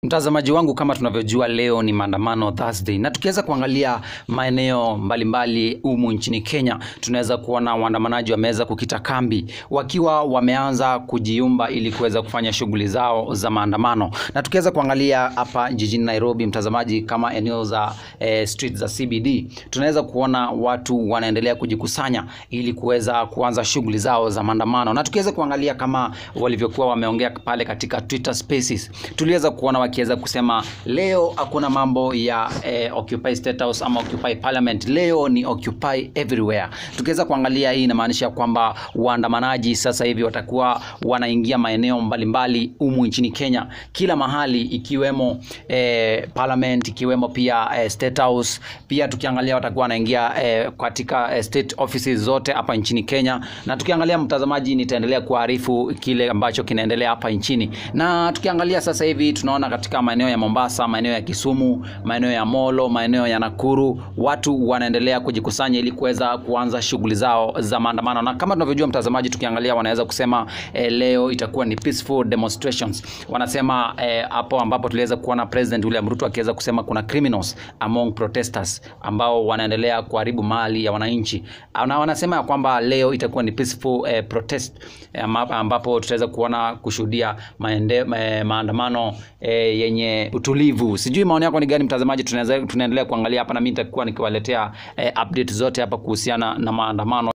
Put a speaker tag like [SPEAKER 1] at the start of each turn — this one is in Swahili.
[SPEAKER 1] Mtazamaji wangu, kama tunavyojua leo ni maandamano Thursday, na tukiweza kuangalia maeneo mbalimbali humu nchini Kenya, tunaweza kuona waandamanaji wameweza kukita kambi wakiwa wameanza kujiumba ili kuweza kufanya shughuli zao za maandamano. Na tukiweza kuangalia hapa jijini Nairobi, mtazamaji, kama eneo za eh, street za CBD, tunaweza kuona watu wanaendelea kujikusanya ili kuweza kuanza shughuli zao za maandamano. Na tukiweza kuangalia kama walivyokuwa wameongea pale katika Twitter Spaces, tuliweza kuona wakiweza kusema leo hakuna mambo ya eh, Occupy State House ama Occupy Parliament, leo ni Occupy everywhere. Tukiweza kuangalia hii inamaanisha kwamba waandamanaji sasa hivi watakuwa wanaingia maeneo mbalimbali humu nchini Kenya, kila mahali ikiwemo eh, Parliament, ikiwemo pia eh, State House. Pia tukiangalia watakuwa wanaingia eh, katika eh, state offices zote hapa nchini Kenya, na tukiangalia mtazamaji, nitaendelea kuarifu kile ambacho kinaendelea hapa nchini, na tukiangalia sasa hivi tunaona katika maeneo ya Mombasa, maeneo ya Kisumu, maeneo ya Molo, maeneo ya Nakuru, watu wanaendelea kujikusanya ili kuweza kuanza shughuli zao za maandamano, na kama tunavyojua mtazamaji, tukiangalia wanaweza kusema eh, leo itakuwa ni peaceful demonstrations. Wanasema eh, hapo ambapo tuliweza kuona President William Ruto akiweza kusema kuna criminals among protesters ambao wanaendelea kuharibu mali ya wananchi, na wanasema ya kwamba leo itakuwa ni peaceful eh, protest eh, ambapo tutaweza kuona kushuhudia maende, ma, maandamano eh, yenye utulivu. Sijui maoni yako ni gani mtazamaji, tunaweza tunaendelea kuangalia hapa, na mimi nitakuwa nikiwaletea eh, update zote hapa kuhusiana na maandamano.